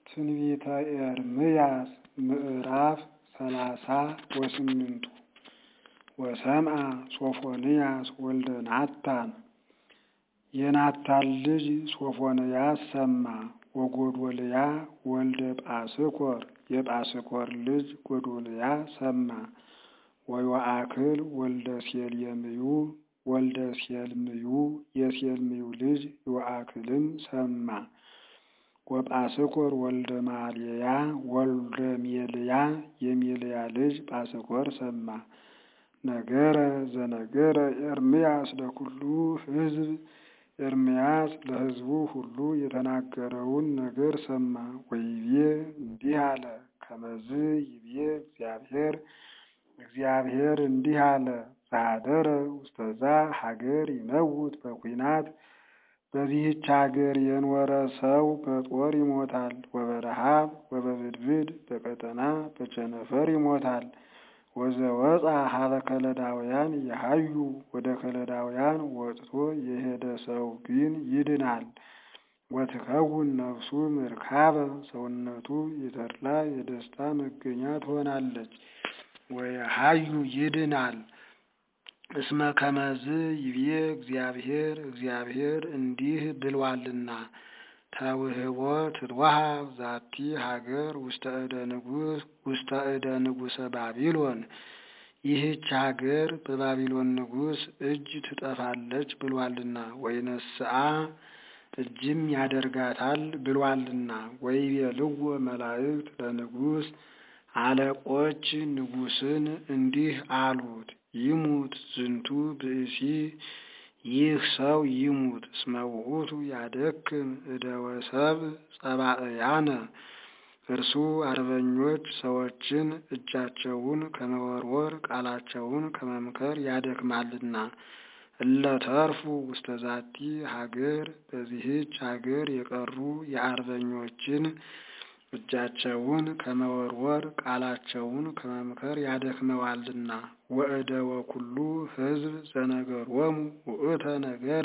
ትንቢተ ኤርምያስ ምዕራፍ ሰላሳ ወስምንቱ ወሰምዐ ሶፎንያስ ወልደ ናታን የናታን ልጅ ሶፎንያስ ሰማ። ወጎዶልያ ወልደ ጳስኮር የጳስኮር ልጅ ጎዶልያ ሰማ። ወዮአክል ወልደ ሴልምዩ ወልደ ሴልምዩ የሴልምዩ ልጅ ዮአክልም ሰማ። ወጳስኮር ወልደ ማልያ ወልደ ሜልያ የሜልያ ልጅ ጳስኮር ሰማ። ነገረ ዘነገረ ኤርምያስ ለኩሉ ሕዝብ ኤርምያስ ለሕዝቡ ሁሉ የተናገረውን ነገር ሰማ። ወይቤ እንዲህ አለ፣ ከመዝ ይቤ እግዚአብሔር እግዚአብሔር እንዲህ አለ፣ ዛደረ ውስተዛ ሀገር ይመውት በኩናት በዚህች ሀገር የኖረ ሰው በጦር ይሞታል። ወበረሃብ ወበብድብድ በቀጠና በቸነፈር ይሞታል። ወዘወፃ ሀበ ከለዳውያን የሀዩ ወደ ከለዳውያን ወጥቶ የሄደ ሰው ግን ይድናል። ወትከውን ነፍሱ ምርካበ ሰውነቱ የተድላ የደስታ መገኛ ትሆናለች። ወየሀዩ ይድናል። እስመ ከመዝ ይቤ እግዚአብሔር እግዚአብሔር እንዲህ ብሏልና ተውህቦ ትትወሃብ ዛቲ ሀገር ውስተ እደ ንጉስ ውስተ እደ ንጉሰ ባቢሎን ይህች ሀገር በባቢሎን ንጉስ እጅ ትጠፋለች ብሏልና። ወይነስአ እጅም ያደርጋታል ብሏልና። ወይቤልዎ መላእክት ለንጉስ አለቆች ንጉስን እንዲህ አሉት፣ ይሙት ዝንቱ ብእሲ ይህ ሰው ይሙት። እስመ ውእቱ ያደክም እደ ወሰብ ጸባእያነ እርሱ አርበኞች ሰዎችን እጃቸውን ከመወርወር ቃላቸውን ከመምከር ያደክማልና። እለ ተርፉ ውስተ ዛቲ ሀገር በዚህች ሀገር የቀሩ የአርበኞችን እጃቸውን ከመወርወር ቃላቸውን ከመምከር ያደክመዋልና። ወእደ ወኩሉ ሕዝብ ዘነገሮሙ ውእተ ነገረ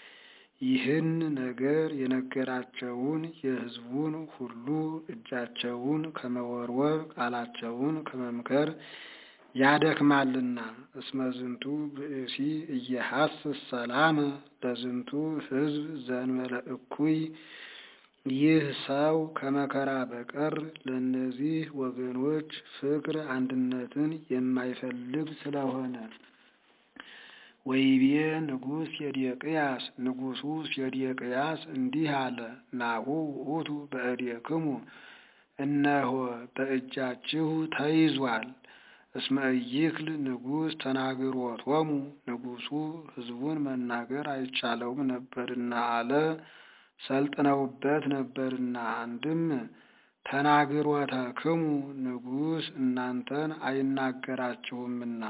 ይህን ነገር የነገራቸውን የሕዝቡን ሁሉ እጃቸውን ከመወርወር ቃላቸውን ከመምከር ያደክማልና። እስመ ዝንቱ ብእሲ እየሐስስ ሰላመ ለዝንቱ ሕዝብ ዘእንበለ እኩይ ይህ ሰው ከመከራ በቀር ለእነዚህ ወገኖች ፍቅር አንድነትን የማይፈልግ ስለሆነ። ወይቤ ንጉሥ ሴዴቅያስ ንጉሡ ሴዴቅያስ እንዲህ አለ፣ ናሁ ውእቱ በእዴክሙ እነሆ በእጃችሁ ተይዟል። እስመ ኢይክል ንጉሥ ተናግሮቶሙ ንጉሡ ሕዝቡን መናገር አይቻለውም ነበርና አለ ሰልጥነውበት ነበርና። አንድም ተናግሮተክሙ ንጉሥ እናንተን አይናገራችሁምና።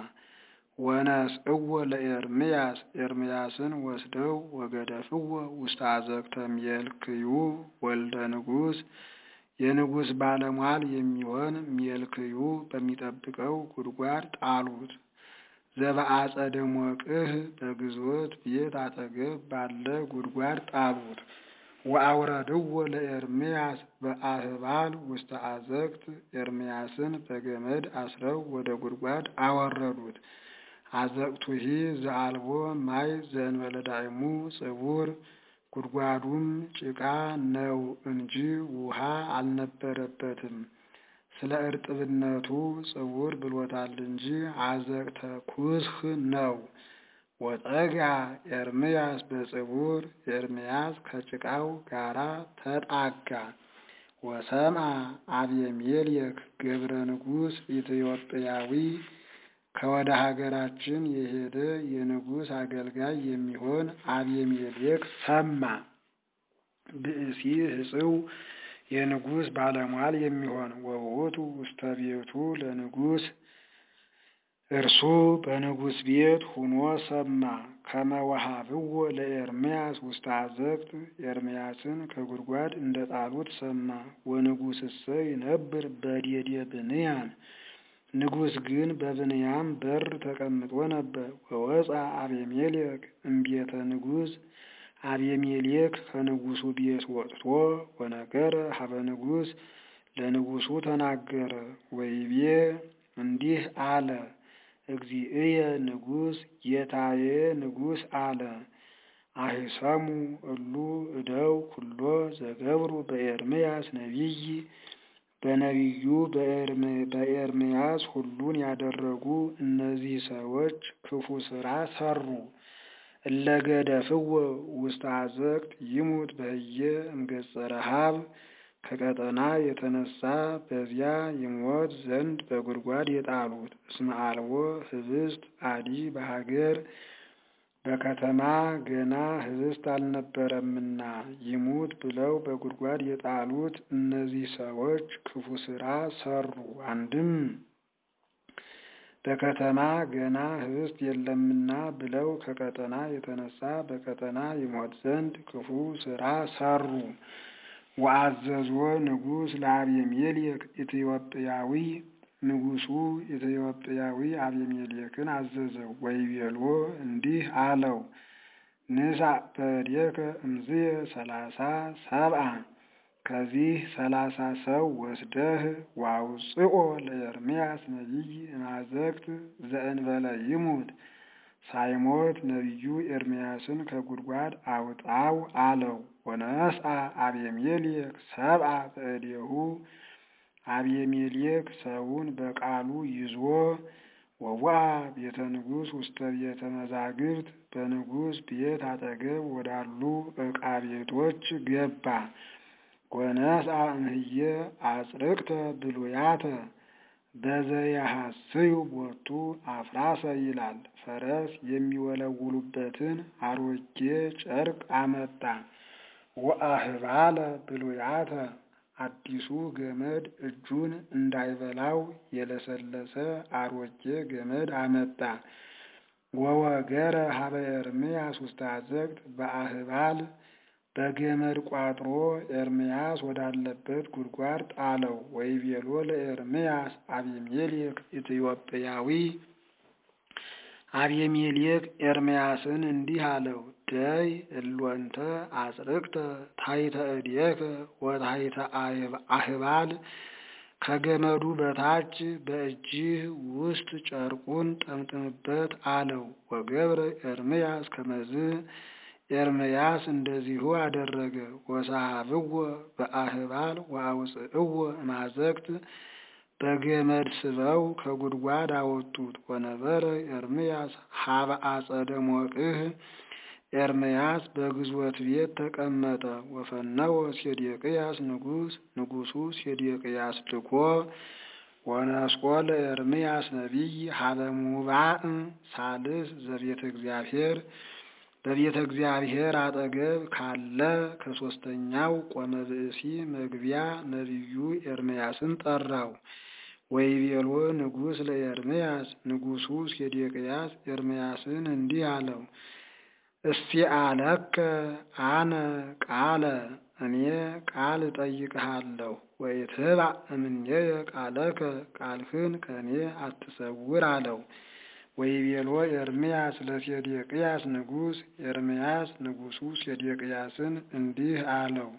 ወነስእዎ ለኤርምያስ ኤርምያስን ወስደው ወገደፍዎ ውስተ አዘቅተ ሜልክዩ ወልደ ንጉሥ የንጉሥ ባለሟል የሚሆን ሜልክዩ በሚጠብቀው ጉድጓድ ጣሉት። ዘበአጸደ ሞቅህ በግዞት ቤት አጠገብ ባለ ጉድጓድ ጣሉት። ወአውረድዎ ለኤርምያስ በአህባል ውስተ አዘቅት ኤርምያስን በገመድ አስረው ወደ ጉድጓድ አወረዱት። አዘቅቱሂ ዘአልቦ ማይ ዘእንበለ ዳዕሙ ጽቡር ጉድጓዱም ጭቃ ነው እንጂ ውሃ አልነበረበትም። ስለ እርጥብነቱ ጽቡር ብሎታል እንጂ አዘቅተ ኩስህ ነው። ወጠጋ ኤርምያስ በጽቡር ኤርምያስ ከጭቃው ጋራ ተጣጋ። ወሰምዐ አቤሜሌክ ገብረ ንጉሥ ኢትዮጵያዊ ከወደ ሀገራችን የሄደ የንጉሥ አገልጋይ የሚሆን አቤሜሌክ ሰማ። ብእሲ ሕጽው የንጉሥ ባለሟል የሚሆን ወውእቱ ውስተ ቤቱ ለንጉሥ እርሱ በንጉሥ ቤት ሁኖ ሰማ። ከመወሃብዎ ለኤርምያስ ውስተ አዘቅት ኤርምያስን ከጉድጓድ እንደ ጣሉት ሰማ። ወንጉሥሰ ይነብር በዴዴ ብንያም ንጉሥ ግን በብንያም በር ተቀምጦ ነበር። ወወፃ አቤሜሌክ እምቤተ ንጉሥ አቤሜሌክ ከንጉሱ ቤት ወጥቶ ወነገረ ሀበ ንጉሥ ለንጉሱ ተናገረ። ወይቤ እንዲህ አለ፣ እግዚእየ ንጉሥ ጌታዬ ንጉሥ አለ። አሂሰሙ እሉ እደው ኩሎ ዘገብሩ በኤርምያስ ነቢይ በነቢዩ በኤርምያስ ሁሉን ያደረጉ እነዚህ ሰዎች ክፉ ሥራ ሰሩ። እለገደፍዎ ውስተ አዘቅት ይሙት በህየ እምገጸ ረሃብ ከቀጠና የተነሳ በዚያ ይሞት ዘንድ በጉድጓድ የጣሉት። እስመ አልቦ ህብስት አዲ በሀገር በከተማ ገና ህብስት አልነበረምና ይሙት ብለው በጉድጓድ የጣሉት እነዚህ ሰዎች ክፉ ሥራ ሰሩ። አንድም በከተማ ገና ህብስት የለምና ብለው ከቀጠና የተነሳ በቀጠና ይሞት ዘንድ ክፉ ሥራ ሰሩ። ወአዘዞ ንጉሥ ለአቤሜሌክ ኢትዮጵያዊ ንጉሡ ኢትዮጵያዊ አቤሜሌክን አዘዘው። ወይቤሎ እንዲህ አለው፣ ንሳ በእዴከ እምዝየ ሰላሳ ሰብአ ከዚህ ሰላሳ ሰው ወስደህ ዋውፅኦ ለኤርምያስ ነቢይ እማዘግት ዘእንበለ ይሙት ሳይሞት ነቢዩ ኤርምያስን ከጉድጓድ አውጣው አለው። ወነስአ አቤሜሌክ ሰብአ በእዴሁ አቤሜሌክ ሰውን በቃሉ ይዞ ወዋ ቤተ ንጉሥ ውስተ ቤተ መዛግብት በንጉሥ ቤት አጠገብ ወዳሉ ዕቃ ቤቶች ገባ። ወነስአ እምህየ አጽርቅተ ብሉያተ በዘያሐስዩ ቦቱ አፍራሰ ይላል። ፈረስ የሚወለውሉበትን አሮጌ ጨርቅ አመጣ። ወአህባለ ብሉያተ አዲሱ ገመድ እጁን እንዳይበላው የለሰለሰ አሮጌ ገመድ አመጣ። ወወገረ ሀበ ኤርምያስ ውስተ አዘቅት በአህባል በገመድ ቋጥሮ ኤርምያስ ወዳለበት ጉድጓድ ጣለው። ወይቤሎ ለኤርምያስ አቤሜሌክ ኢትዮጵያዊ አቤሜሌክ ኤርምያስን እንዲህ አለው፣ ደይ እሎንተ አጽርቅተ ታሕተ እዴከ ወታሕተ አህባል ከገመዱ በታች በእጅህ ውስጥ ጨርቁን ጠምጥምበት አለው። ወገብረ ኤርምያስ ከመዝ ኤርምያስ እንደዚሁ አደረገ። ወሰሃብዎ በአህባል ወአውፅእዎ እማዘቅት በገመድ ስበው ከጉድጓድ አወጡት። ወነበረ ኤርምያስ ሀበ አጸደ ሞቅህ ኤርምያስ በግዞት ቤት ተቀመጠ። ወፈነወ ሴዴቅያስ ንጉሥ ንጉሡ ሴዴቅያስ ልኮ ወነስቆ ለኤርምያስ ነቢይ ሀበ ሙባእ ሳልስ ዘቤተ እግዚአብሔር በቤተ እግዚአብሔር አጠገብ ካለ ከሦስተኛው ቆመ ብእሲ መግቢያ ነቢዩ ኤርምያስን ጠራው። ወይቤሎ ንጉሥ ለኤርምያስ ንጉሡ ሴዴቅያስ ኤርምያስን እንዲህ አለው፣ እስቲ አለከ አነ ቃለ እኔ ቃል እጠይቅሃለሁ። ወኢትባእ እምኔየ ቃለከ ቃልህን ከእኔ አትሰውር አለው። ወይቤሎ ኤርምያስ ለሴዴቅያስ ንጉሥ ኤርምያስ ንጉሡ ሴዴቅያስን እንዲህ አለው፣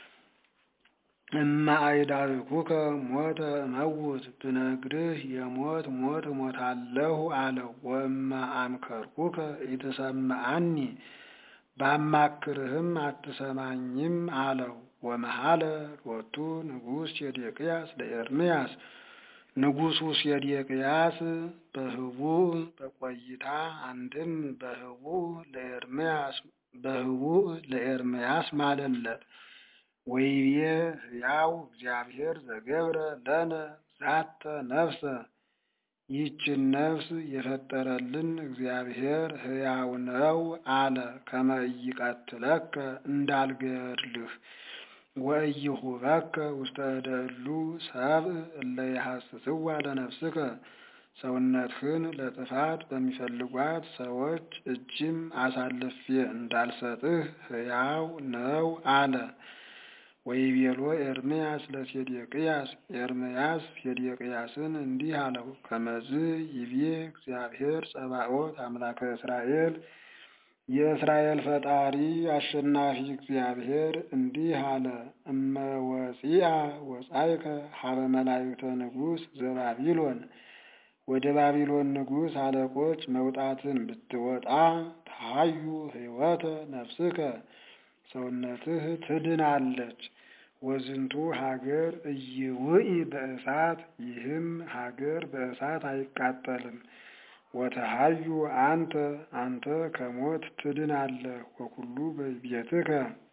እማ አይዳብኩከ ሞተ እመውት ብነግርህ የሞት ሞት እሞታለሁ አለው። ወእማ አምከርኩከ ኢትሰምዐኒ ባማክርህም አትሰማኝም አለው። ወመሐለ ሎቱ ንጉሥ ሴዴቅያስ ለኤርምያስ ንጉሡ ሴዴቅያስ በህቡዕ በቆይታ አንድም በህቡዕ ለኤርምያስ በህቡዕ ለኤርምያስ ማለለት። ወይቤ ሕያው እግዚአብሔር ዘገብረ ለነ ዛተ ነፍሰ ይህችን ነፍስ የፈጠረልን እግዚአብሔር ሕያው ነው አለ። ከመ ኢይቀትለከ እንዳልገድልህ ወኢይሁበከ ውስተ እደ እሉ ሰብእ እለ ይሐስስዋ ለነፍስከ ሰውነትህን ለጥፋት በሚፈልጓት ሰዎች እጅም አሳልፌ እንዳልሰጥህ ሕያው ነው አለ። ወይቤሎ ኤርምያስ ለሴዴቅያስ ኤርምያስ ሴዴቅያስን እንዲህ አለው፣ ከመዝ ይቤ እግዚአብሔር ጸባኦት አምላከ እስራኤል የእስራኤል ፈጣሪ አሸናፊ እግዚአብሔር እንዲህ አለ። እመ ወፂአ ወጻይከ ሀበ መላእክተ ንጉሥ ዘባቢሎን ወደ ባቢሎን ንጉሥ አለቆች መውጣትን ብትወጣ ታዩ ሕይወተ ነፍስከ ሰውነትህ ትድናለች። ወዝንቱ ሀገር እይውኢ በእሳት ይህም ሀገር በእሳት አይቃጠልም። ወተሃዩ አንተ አንተ ከሞት ትድናለህ። ወኩሉ በቤትከ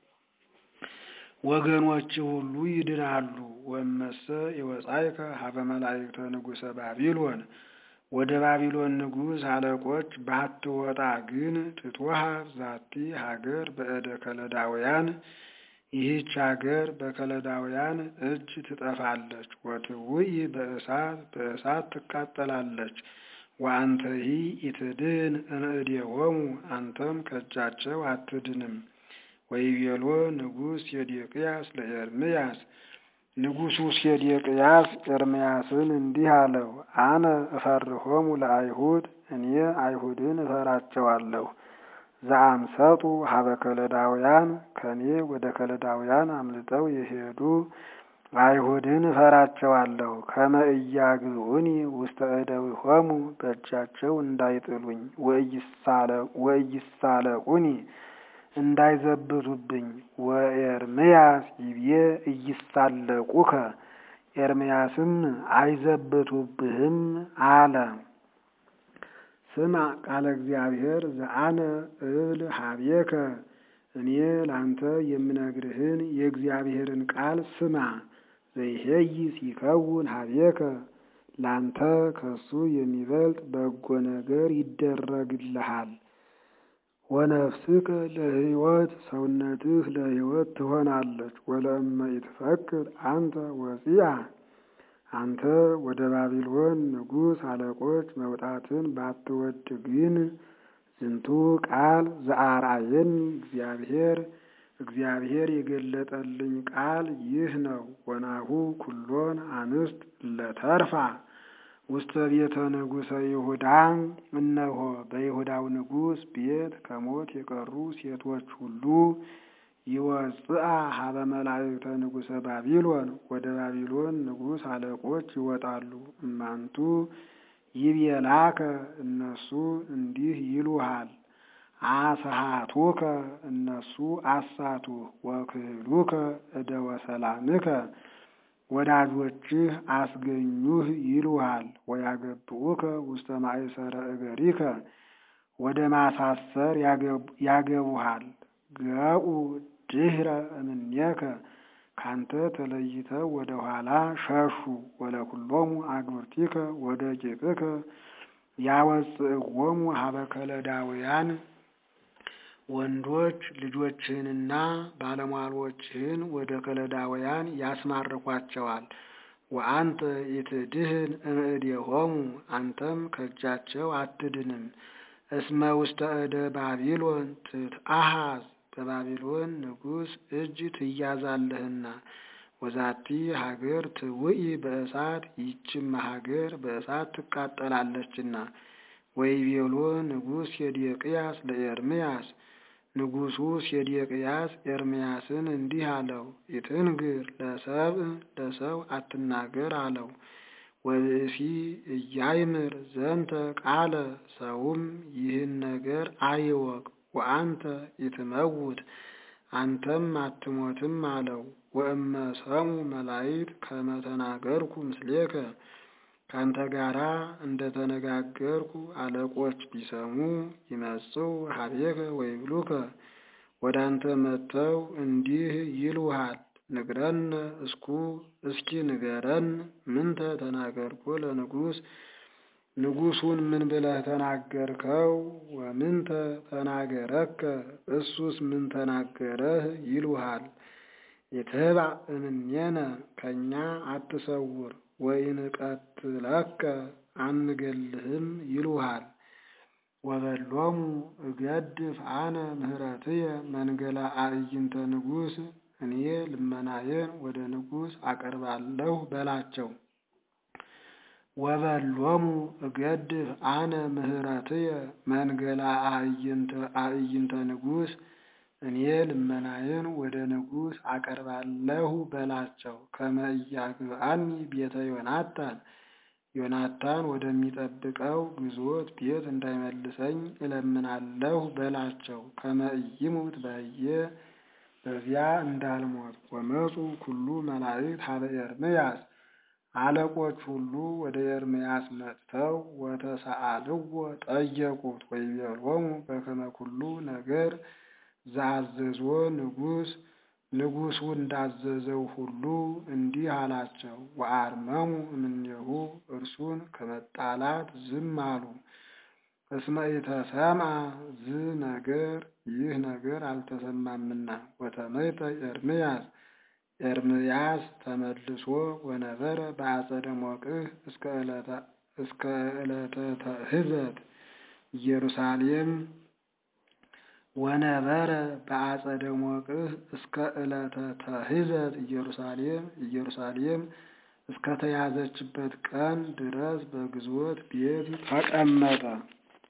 ወገኖች ሁሉ ይድናሉ። ወመሰ የወጻይከ ሀበ መላእክተ ንጉሠ ባቢሎን ወደ ባቢሎን ንጉሥ አለቆች ባትወጣ ግን ትትወሃብ ዛቲ ሀገር በእደ ከለዳውያን ይህች ሀገር በከለዳውያን እጅ ትጠፋለች። ወትውኢ በእሳት በእሳት ትቃጠላለች። ወአንተሂ ኢትድን እምእዴሆሙ አንተም ከእጃቸው አትድንም። ወይቤሎ ንጉሥ ሴዴቅያስ ለኤርምያስ ንጉሡ ሴዴቅያስ ኤርምያስን እንዲህ አለው፣ አነ እፈርሆሙ ለአይሁድ እኔ አይሁድን እፈራቸዋለሁ። ዘአምሰጡ ሀበ ከለዳውያን ከኔ ወደ ከለዳውያን አምልጠው የሄዱ አይሁድን እፈራቸዋለሁ። ከመ ኢያግዑኒ ውስተ እደዊሆሙ በእጃቸው እንዳይጥሉኝ፣ ወኢይሳለቁኒ እንዳይዘብቱብኝ። ወኤርምያስ ይቤ ኢይሳለቁከ ኤርምያስም አይዘብቱብህም አለ። ስማ ቃለ እግዚአብሔር ዘአነ እብል ሀቤከ እኔ ላንተ የምነግርህን የእግዚአብሔርን ቃል ስማ። ዘይሄይስ ይከውን ሀቤከ ላንተ ከሱ የሚበልጥ በጎ ነገር ይደረግልሃል። ወነፍስከ ለሕይወት ሰውነትህ ለሕይወት ትሆናለች። ወለእመ ኢትፈቅድ አንተ ወፂአ አንተ ወደ ባቢሎን ንጉሥ አለቆች መውጣትን ባትወድ ግን ዝንቱ ቃል ዘአርአየኒ እግዚአብሔር እግዚአብሔር የገለጠልኝ ቃል ይህ ነው። ወናሁ ኩሎን አንስት ለተርፋ ውስተ ቤተ ንጉሠ ይሁዳ እነሆ በይሁዳው ንጉሥ ቤት ከሞት የቀሩ ሴቶች ሁሉ ይወፅአ ሀበ መላእክተ ንጉሠ ባቢሎን ወደ ባቢሎን ንጉሥ አለቆች ይወጣሉ። እማንቱ ይቤላከ እነሱ እንዲህ ይሉሃል፣ አስሃቱከ እነሱ አሳቱህ፣ ወክህሉከ እደ ወሰላምከ ወዳጆችህ አስገኙህ ይሉሃል። ወያገብኡከ ውስተ ማእሰረ እገሪከ ወደ ማሳሰር ያገቡሃል። ገኡ ድህረ እምኔከ ካንተ ተለይተው ወደ ኋላ ሸሹ። ወለኩሎሙ አግብርቲከ ወደ ቂጥከ ያወፅእዎሙ ሀበ ከለዳውያን ወንዶች ልጆችህንና ባለሟሎችህን ወደ ከለዳውያን ያስማርኳቸዋል። ወአንተ ኢትድህን እምእዴሆሙ አንተም ከእጃቸው አትድንም። እስመ ውስተ እደ ባቢሎን ትትአሃዝ በባቢሎን ንጉሥ እጅ ትያዛለህና። ወዛቲ ሀገር ትውኢ በእሳት ይህችም ሀገር በእሳት ትቃጠላለችና። ወይቤሎ ንጉሥ ሴዴቅያስ ለኤርምያስ ንጉሡ ሴዴቅያስ ኤርምያስን እንዲህ አለው፣ ኢትንግር ለሰብእ ለሰው አትናገር አለው። ወብእሲ እያይምር ዘንተ ቃለ ሰውም ይህን ነገር አይወቅ። ወአንተ ኢትመውት አንተም አትሞትም አለው። ወእመ ሰሙ መላይት ከመ ተናገርኩ ምስሌከ ካንተ ጋራ እንደ ተነጋገርኩ አለቆች ቢሰሙ ይመጽው ሀቤከ ወይብሉከ ወደ አንተ መጥተው እንዲህ ይሉሃል፣ ንግረነ እስኩ እስኪ ንገረን ምንተ ተናገርኮ ለንጉሥ ንጉሡን ምን ብለህ ተናገርከው? ወምንተ ተናገረከ እሱስ ምን ተናገረህ? ይሉሃል። ኢትህባእ እምኔነ ከእኛ አትሰውር ወይንቀትለከ አንገልህም ይሉሃል። ወበሎሙ እገድፍ አነ ምህረትየ መንገላ አዕይንተ ንጉሥ እኔ ልመናዬን ወደ ንጉሥ አቀርባለሁ በላቸው። ወበሎሙ እገድፍ አነ ምህረትየ መንገላ አዕይንተ ንጉሥ እኔ ልመናዬን ወደ ንጉሥ አቀርባለሁ በላቸው። ከመ ኢያግብአኒ ቤተ ዮናታን ዮናታን ወደሚጠብቀው ግዞት ቤት እንዳይመልሰኝ እለምናለሁ በላቸው። ከመ ኢይሙት በህየ በዚያ እንዳልሞት። ወመፁ ኩሉ መላእክት ሀበ ኤርምያስ አለቆች ሁሉ ወደ ኤርምያስ መጥተው ወተሰአልዎ ጠየቁት። ወይቤሎሙ በከመ ኩሉ ነገር ዘአዘዞ ንጉሥ ንጉሡ እንዳዘዘው ሁሉ እንዲህ አላቸው። ወአርመሙ እምኔሁ እርሱን ከመጣላት ዝም አሉ። እስመ ኢተሰምዐ ዝ ነገር ይህ ነገር አልተሰማምና። ወተመይጠ ኤርምያስ ኤርምያስ ተመልሶ ወነበረ በአጸደ ሞቅህ እስከ ዕለተ ተህዘት ኢየሩሳሌም ወነበረ በአጸደ ሞቅህ እስከ ዕለተ ተህዘት ኢየሩሳሌም ኢየሩሳሌም እስከተያዘችበት ቀን ድረስ በግዞት ቤት ተቀመጠ።